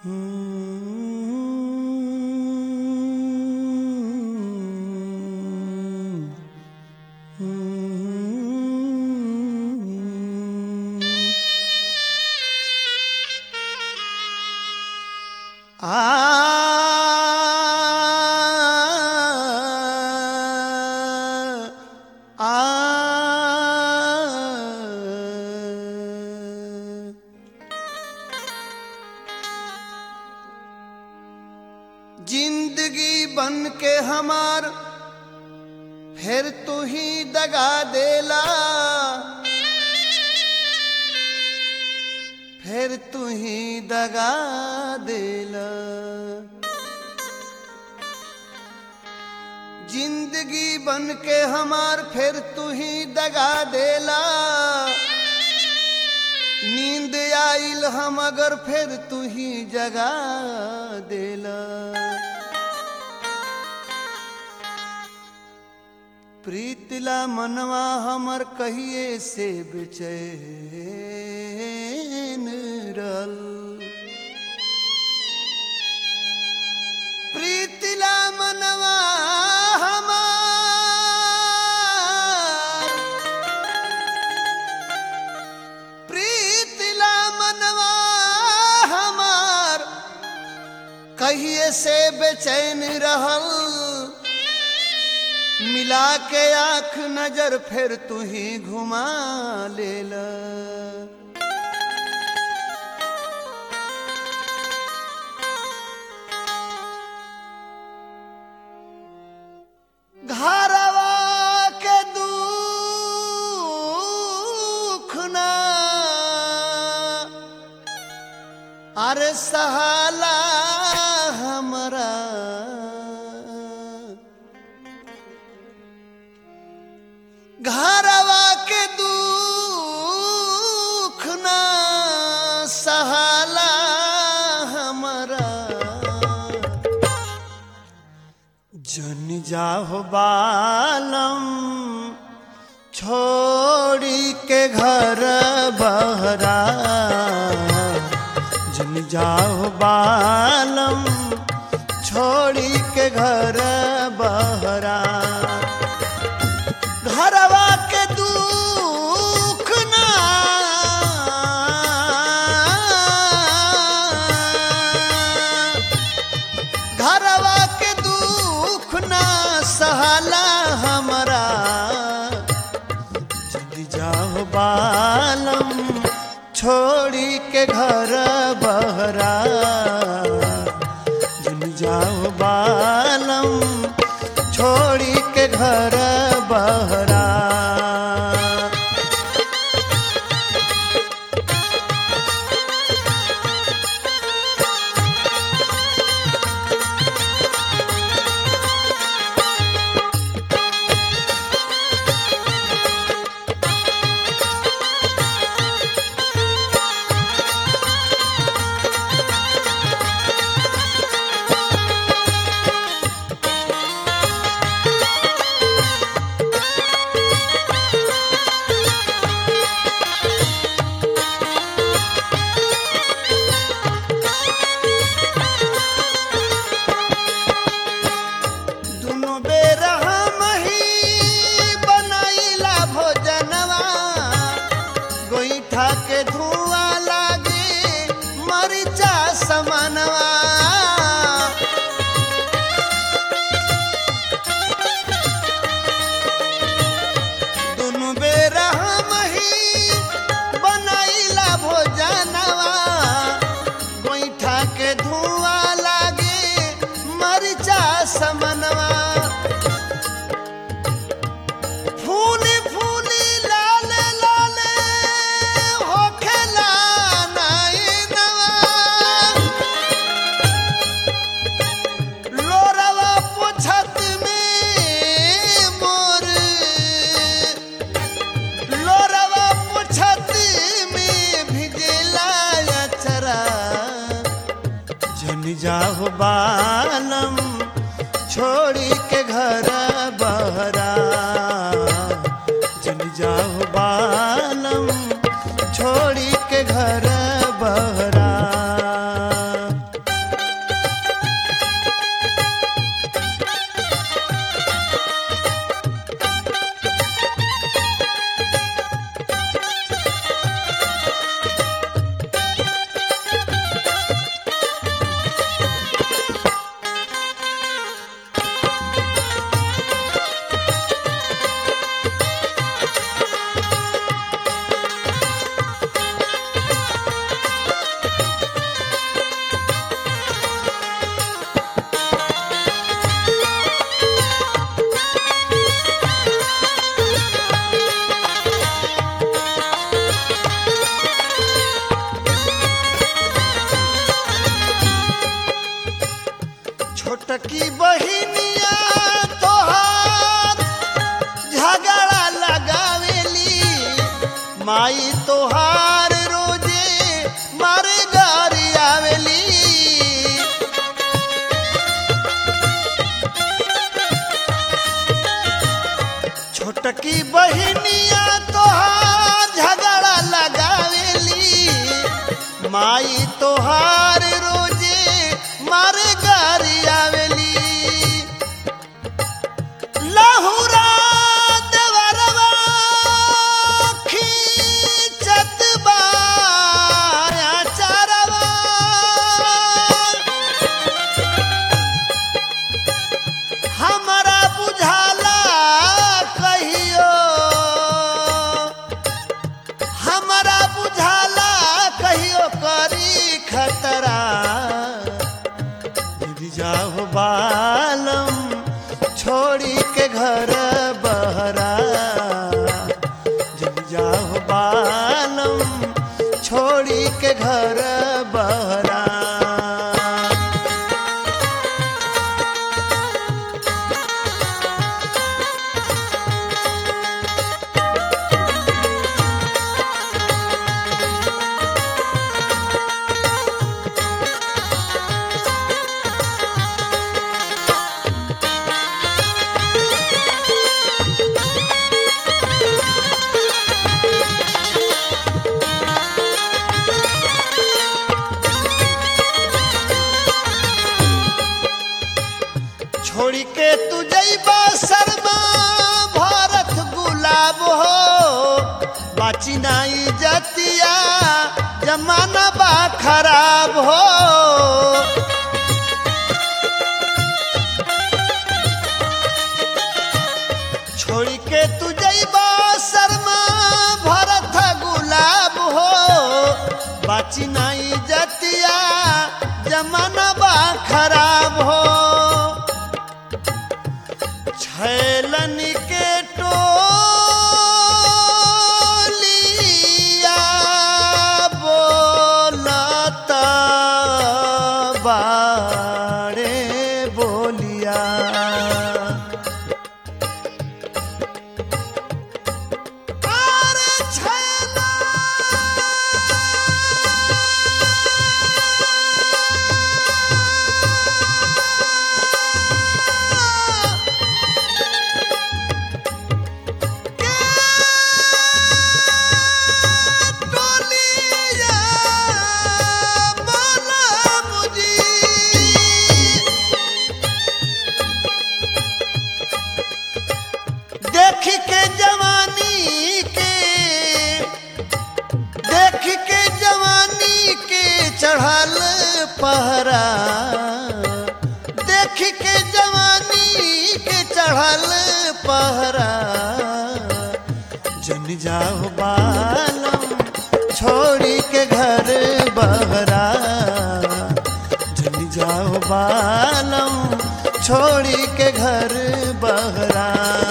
आ जिंदगी बन के हमार फिर तू ही दगा देला फिर तू ही दगा देला जिंदगी बन के हमार फिर तू ही दगा देला नींद आइल हम अगर फिर तू ही जगा देला प्रीतिला मनवा हमर कहिए से बेचैन रल प्रीतिला मनवा हमार प्रीतिला मनवा हमार कहिए से बेचैन रहल मिला के आंख नजर फिर तू ही घुमा लेला घरवा के दुख ना अरे सहाला हमरा घरवा के दुख ना सहाला हमरा जन जाहो बालम छोड़ी के घर बहरा जन जाहो बालम छोड़ी के घर बहरा घरवा के दुख ना घरवा के दुख ना सहाला हमरा जल्दी जाओ बालम छोड़ी के घर बहरा जल्दी जाओ बालम छोड़ी के घर बहरा दुनो बेर हम ही बनाइला भोजनवा गोईठा के धुआं लागे मरिचा समानवा दुनो बेर हम ही बनाइला भोजनवा गोईठा के धुआं लागे मरिचा समनवा फूली फूली लाल लाल होखेला नैनवा लोरवा पोछत में मोर लोरवा पोछत में भिजेला अचरा जन जाहो बालम छोड़ी के घर बहरा जन जाहो बालम छोड़ी के घर बहरा माई तोहार रोजे मारे गारी आवेली छोटकी बहिनिया तोहार झगड़ा लगावेली माई तोहार रोजे मारे गारी आवेली लहुरा देवरवा खींचत बाया चारवा हमरा बुझाला कहियो हमरा बुझाला कहियो करी खतरा गिर जाओ बालम छोड़ी के घर बहरा जब जाओ बालम छोड़ी के घर बहरा छोड़ी के तू जैबा शर्मा भारत गुलाब हो बाची नाई जतिया जमाना बा खराब हो छोड़ी के तू जैबा शर्मा भारत गुलाब हो बाची नाई जतिया जमाना बा खराब हो छैलन के टोलिया बोलत बाड़े बोलिया अरे छैला टोलिया बोला मुझी देख के जवानी के देख के जवानी के चढ़ल पहरा देख के जवानी के चढ़ल पहरा जन जाओ बालम छोड़ी के घर बहरा जन जाओ बालम छोड़ी के घर बहरा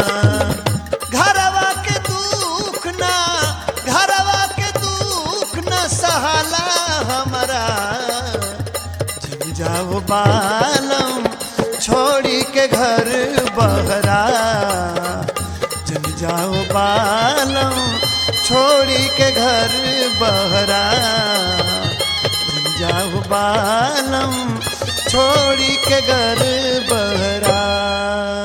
घरवा के दुख ना घरवा के दुख ना सहाला हमारा जन जाओ बालम छोड़ी के घर बहरा जन जाओ बालम छोड़ी के घर बहरा जन जाओ बालम छोड़ी के घर बहरा